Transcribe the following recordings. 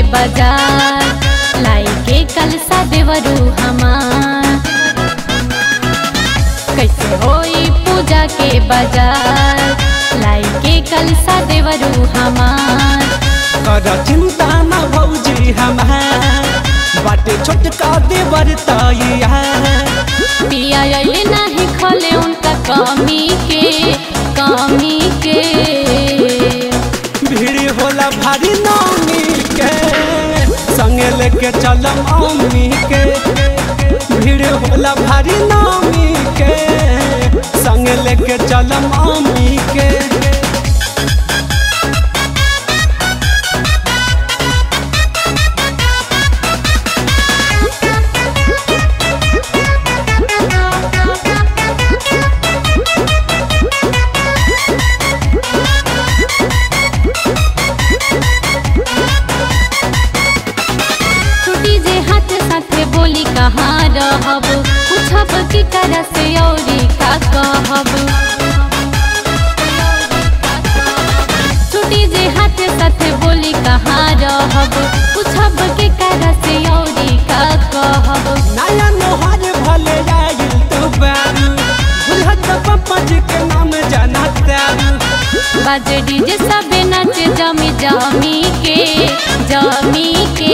बाजार लाई के कलसा देवरू हमार कैसे होई पूजा के बाजार लाई के कलसा देवरू हमार कर चिंता न भौजी हमार बाटे छोटका देवर तैया पिया अइले नाही खले उनका कमी के कमी के भीड़ होला भारी नामी के संगे लेके चलम अम्मी के भीड़ होला भारी नामी के संगे लेके चलम अम्मी के छुट्टी जे हाथ साथे बोली कहाँ रहब पूछब की करा से औरी का कहब छुट्टी जे हाथ साथे बोली कहाँ रहब पूछब के करा से औरी का कहब नया नोहर भले आइल तू बारू भुलहत पप्पा जी के नाम जाना तारू बाजे डीजे सबे नाचे जमी जमी के जमी के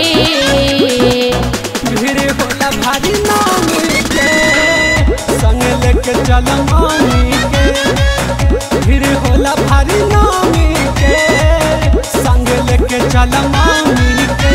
भीड़ होला भारी नामी के संग लेके चलम अम्मी के भीड़ होला भारी नामी के संग लेके चलम अम्मी के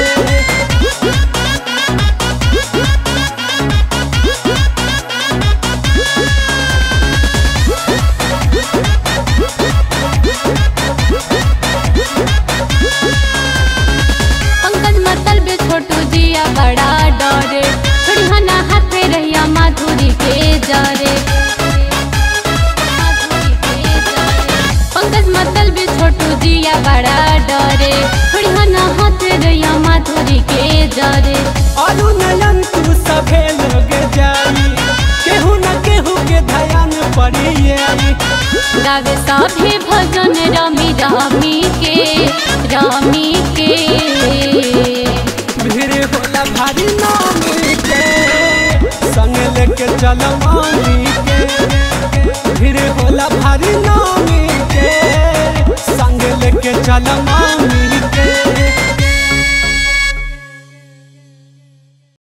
पंकज मतल बे छोटू जिया बड़ा डरे थोड़ी हना हाथे रहिया माधुरी के जरे पंकज मतल बे छोटू जिया बड़ा डरे थोड़ी हना हाथे रहिया माधुरी के जरे अरु नयन तू सभे लोग जाई केहू न केहू के ध्यान पड़ी आई गावे सभे भजन रमी रमी के रमी के भीड़ होला भारी नामी के संग लेके चलम अम्मी के भीड़ होला भारी नामी के संग लेके चलम